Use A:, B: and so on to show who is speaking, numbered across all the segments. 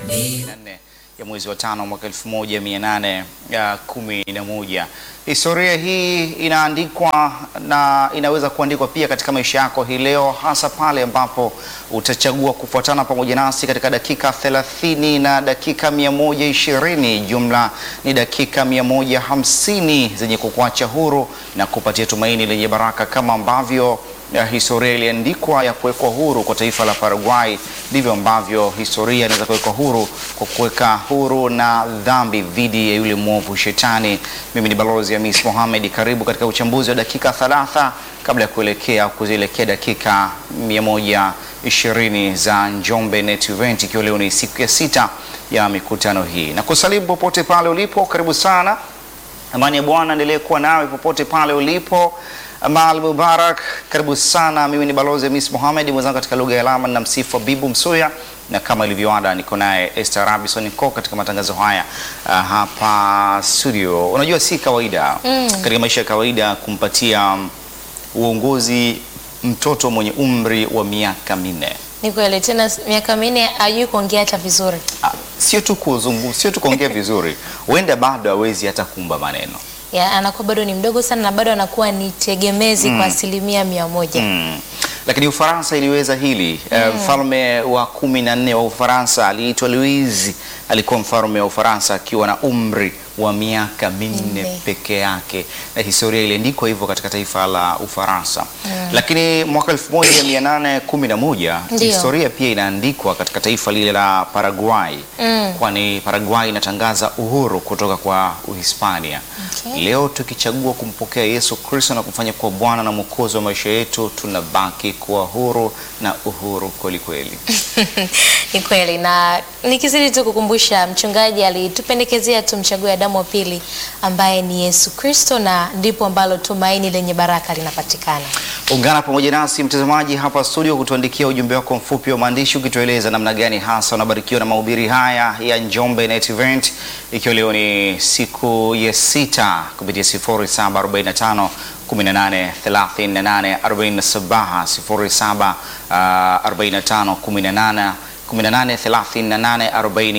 A: nne ya mwezi wa tano mwaka elfu moja mia nane ya kumi na moja. Historia hii inaandikwa na inaweza kuandikwa pia katika maisha yako hii leo, hasa pale ambapo utachagua kufuatana pamoja nasi katika dakika 30 na dakika 120. Jumla ni dakika 150 zenye kukuacha huru na kupatia tumaini lenye baraka kama ambavyo ya historia iliandikwa ya kuwekwa huru kwa taifa la Paraguay, ndivyo ambavyo historia inaweza kuwekwa huru kwa kuweka huru na dhambi dhidi ya yule mwovu Shetani. Mimi ni Balozi Hamis Mohamed, karibu katika uchambuzi wa dakika 30 kabla ya kuelekea kuzielekea dakika 120 za Njombe Net Event, ikiwa leo ni siku ya sita ya mikutano hii, na kusalimu popote pale ulipo, karibu sana. Amani ya Bwana endelee kuwa nawe popote pale ulipo. Amal Mubarak, karibu sana. Mimi ni Balozi Hamis Mohamed, mwenzangu katika lugha ya alama na msifu Bibu Msuya, na kama ilivyoada niko naye Esther Robinson Ko katika matangazo haya uh, hapa studio. Unajua si kawaida
B: Mm.
A: katika maisha ya kawaida kumpatia um, uongozi mtoto mwenye umri wa miaka minne.
B: Ni kweli tena, miaka minne hajui kuongea hata vizuri.
A: Ah, sio tu kuzungu, sio tu kuongea vizuri, huenda bado hawezi hata kuumba maneno
B: Ya, anakuwa bado ni mdogo sana na bado anakuwa ni tegemezi kwa asilimia mia moja.
A: Mm. Lakini Ufaransa iliweza hili. Eh, Mfalme wa kumi na nne wa Ufaransa aliitwa Louis, alikuwa mfalme wa Ufaransa akiwa na umri wa miaka minne
B: Minne.
A: peke yake, na historia iliandikwa hivyo katika taifa la Ufaransa. Lakini mwaka 1811
B: Ndio.
A: historia pia inaandikwa katika taifa lile la Paraguay,
B: Mm.
A: kwani Paraguay inatangaza uhuru kutoka kwa Uhispania.
B: Okay.
A: Leo tukichagua kumpokea Yesu Kristo na kumfanya kuwa Bwana na Mwokozi wa maisha yetu, tunabaki kuwa huru na uhuru kweli kweli.
B: Ni kweli, na nikizidi tu kukumbusha, mchungaji alitupendekezea tumchague Adamu wa pili ambaye ni Yesu Kristo, na ndipo ambalo tumaini lenye baraka linapatikana.
A: Ungana pamoja nasi mtazamaji hapa studio kutuandikia ujumbe wako mfupi wa maandishi ukitueleza namna gani hasa unabarikiwa na mahubiri haya ya Njombe Net Event, ikiwa leo ni siku ya sita kupitia 0745 18 38 47 07 45 18 18 38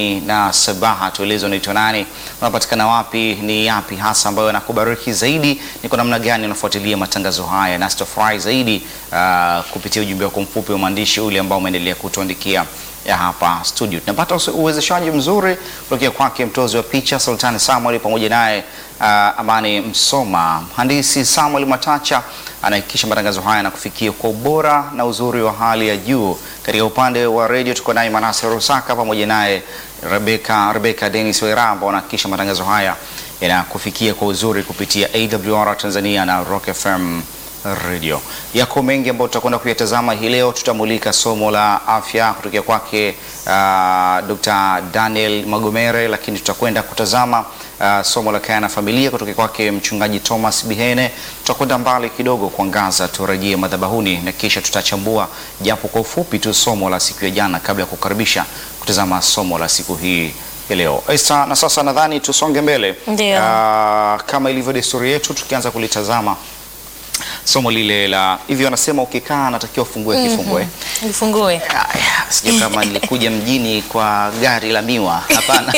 A: 47. Tueleze unaitwa nani, unapatikana wapi, ni yapi hasa ambayo yanakubariki zaidi, ni kwa namna gani unafuatilia matangazo haya, na sitafurahi zaidi ah, kupitia ujumbe wako mfupi wa maandishi ule ambao umeendelea kutuandikia ya hapa studio. Tunapata uwe- uwezeshaji mzuri kutokea kwake mtozi wa picha Sultani Samuel pamoja naye ah, Amani Msoma, mhandisi Samuel Matacha anahakikisha matangazo haya yanakufikia kwa ubora na uzuri wa hali ya juu. Katika upande wa redio tuko naye Manase Rusaka pamoja naye Rebeka Rebeka Dennis Wera ambao wanahakikisha matangazo haya yanakufikia kwa uzuri kupitia AWR Tanzania na Rock FM Radio. Yako mengi ambayo tutakwenda kuyatazama hii leo. Tutamulika somo la afya kutokea kwake uh, Dr. Daniel Magomere, lakini tutakwenda kutazama uh, somo la kaya na familia kutokea kwake mchungaji Thomas Bihene. Tutakwenda mbali kidogo kuangaza, turejee madhabahuni na kisha tutachambua japo kwa ufupi tu somo la siku ya jana kabla ya kukaribisha kutazama somo la siku hii ya leo. Esther, na sasa nadhani tusonge mbele.
B: Ndio.
A: Ah, kama ilivyo desturi yetu tukianza kulitazama somo lile la hivi, wanasema ukikaa anatakiwa ufungue kifungo eh?
B: Nifungue.
A: Aya, sijui kama nilikuja mjini kwa gari la miwa, hapana.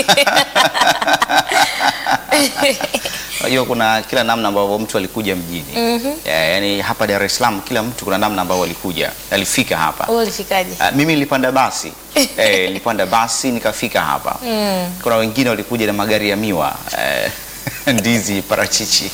A: Unajua kuna kila namna ambavyo mtu alikuja mjini Ya, yaani hapa Dar es Salaam kila mtu kuna namna ambavyo alikuja alifika hapa.
B: Wewe ulifikaje?
A: Ah, mimi nilipanda basi eh, nilipanda basi nikafika hapa. Kuna wengine walikuja na magari ya miwa eh, ndizi, parachichi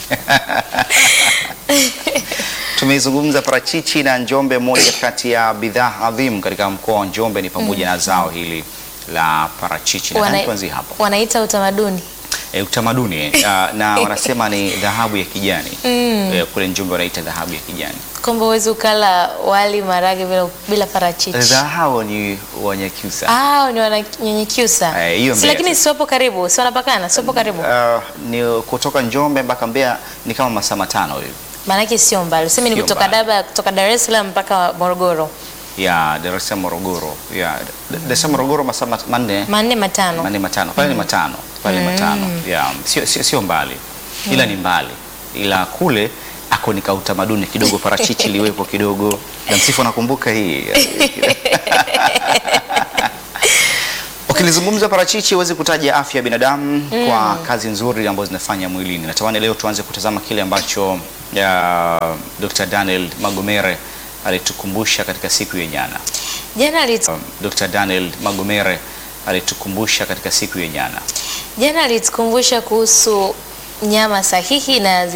A: Tumeizungumza parachichi na Njombe, moja kati ya bidhaa adhimu katika mkoa wa Njombe ni pamoja na zao hili la parachichi.
B: Wana-
A: Nadhani tuanzie hapo
B: Wanaita utamaduni.
A: e, utamaduni eh, ah, na wanasema ni dhahabu ya kijani Eh, kule Njombe wanaita dhahabu ya kijani.
B: Kwamba huwezi ukala wali marage bila, bila parachichi.
A: Dhahabu ni Wanyakyusa.
B: Ah, ni wananyenyekyusa.
A: Eh, hiyo
B: si
A: Mbeya
B: lakini
A: sasa.
B: siwapo karibu, si wanapakana, siwapo karibu.
A: Ah, ni kutoka Njombe mpaka Mbeya ni kama masaa matano hivi
B: Maanake sio mbali. Useme ni
A: Sio
B: kutoka
A: mbali.
B: Daba, kutoka Dar es Salaam mpaka Morogoro.
A: ya Dar es Salaam Morogoro, ya Dar es Salaam Morogoro masaa mat- manne
B: Manne matano.
A: manne matano pale ni matano pale ni matano ya sio, sio, sio mbali ila ni mbali ila kule ako nika utamaduni kidogo, parachichi liwepo kidogo na msifu, nakumbuka hii Ukilizungumza parachichi huwezi kutaja afya ya binadamu kwa kazi nzuri ambazo zinafanya mwilini. Natamani leo tuanze kutazama kile ambacho ya Dr. Daniel Magomere alitukumbusha katika siku ya jana.
B: Jana alit,
A: Dr. Daniel Magomere alitukumbusha katika siku ya jana.
B: jana alitukumbusha kuhusu nyama sahihi na